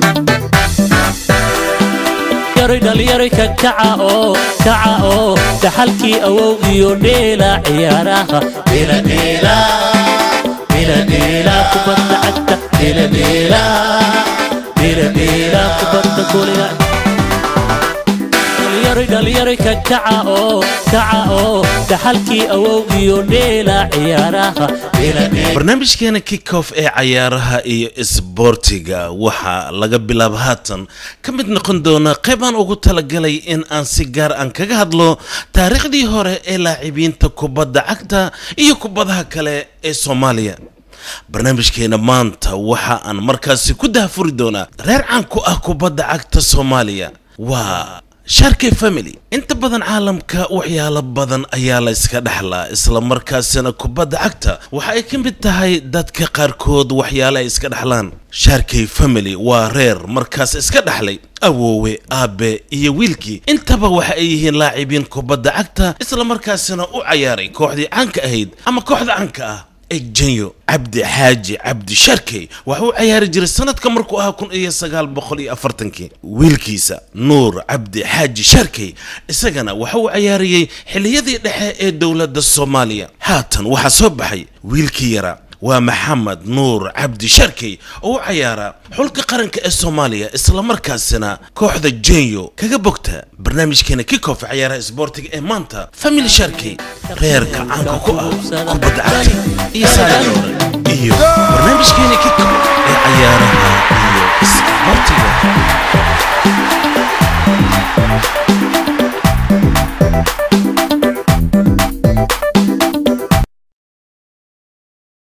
yaray dhalinyari ka kaca oo kaca oo dhaxalkii awow iyo dheela ciyaaraha dheela dheela dheela dheela kubadda cagta dheela dheela dheela dheela kubadda kuliga dhalinyari dhalinyari ka kaca oo kaca oo dhaxalkii awow iyo dheela ciyaaraha dheela dheela barnaamijkeena kickoff ee cayaaraha iyo isboortiga waxaa laga bilaaba haatan ka mid noqon doona qayb aan ugu talagalay in aan si gaar aan kaga hadlo taariikhdii hore ee laacibiinta kubadda cagta iyo kubadaha kale ee soomaaliya barnaamijkeena maanta waxa aan markaasi ku dahfuri doonaa reer caan ku ah kubadda cagta soomaaliya waa sharkey family inta badan caalamka waxyaalo badan ayaa la iska dhexlaa isla markaasina kubadda cagta waxa ay ka mid tahay dadka qaarkood waxyaale ay iska dhexlaan sharkey family waa reer markaas iska dhexlay awoowe aabe iyo wiilkii intaba waxa ay yihiin laacibiin kubadda cagta isla markaasina u cayaaray kooxdii caanka ahayd ama kooxda caanka ah egjenyo cabdi xaaji cabdi sharkey waxa uu cayaari jiray sanadka markuu ahaa kun iyo sagaal boqol iyo afartankii wiilkiisa nuur cabdi xaaji sharkey isagana waxa uu cayaariyey xilliyadii dhexe ee dowladda soomaaliya haatan waxaa soo baxay wiilkii yaraa waa maxamed nuur cabdi sharkey oo u cayaaraa xulka qaranka ee soomaaliya islamarkaasina kooxda jenyo kaga bogta barnaamijkeena kickoff cayaaraha isboortiga ee maanta family sharkey reerka caanka ku ah kubadda cagta iyo saaliyoore iyo